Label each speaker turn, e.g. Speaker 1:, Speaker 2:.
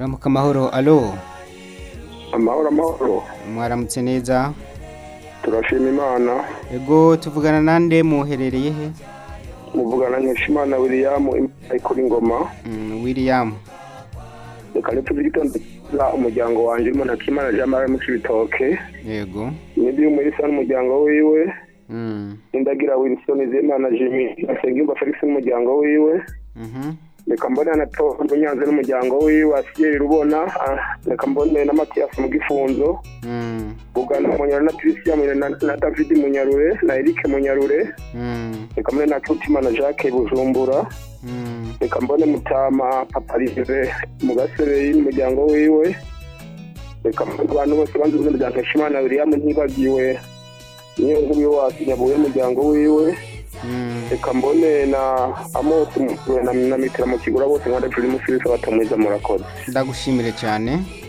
Speaker 1: ramuka amahoro alo
Speaker 2: amahoro amahoro
Speaker 1: mwaramutse neza
Speaker 2: turashima imana
Speaker 1: ego tuvugana nande muherereye he
Speaker 2: muvugana nkeshimana william ariko ingoma
Speaker 1: Mm, william
Speaker 2: reka ntituzi igitondo cyiza umuryango wanjye urimo nakimana jean marie mucibitoke
Speaker 1: yego
Speaker 2: n'ibyo umurisa n'umuryango wiwe
Speaker 1: Mm,
Speaker 2: n'indagira wilson zimana jimmy asengimba felix n'umuryango wiwe
Speaker 1: mhm.
Speaker 2: reka mbone na tonto nyanze n'umuryango wiwe asiyeri rubona ah, reka mbone na matiyasi mu gifunzo
Speaker 1: Mm,
Speaker 2: bugana munyarure na christian Munyarure na, na david munyarure na eric munyarure
Speaker 1: mm,
Speaker 2: reka mbone na cutima na jacques bujumbura
Speaker 1: mm.
Speaker 2: reka mbone mutama paparive mu gasebeyi n'umuryango wiwe reka mbone abantu bose banze izina rya nkeshimana william ntibagiwe niyo nkuru wasi nyabuye n'umuryango wiwe
Speaker 1: Mm.
Speaker 2: reka mbone na amosi mu- na, na mitera mu kigura bose nkanda turi musirisa batamwiza murakoze
Speaker 1: ndagushimire cyane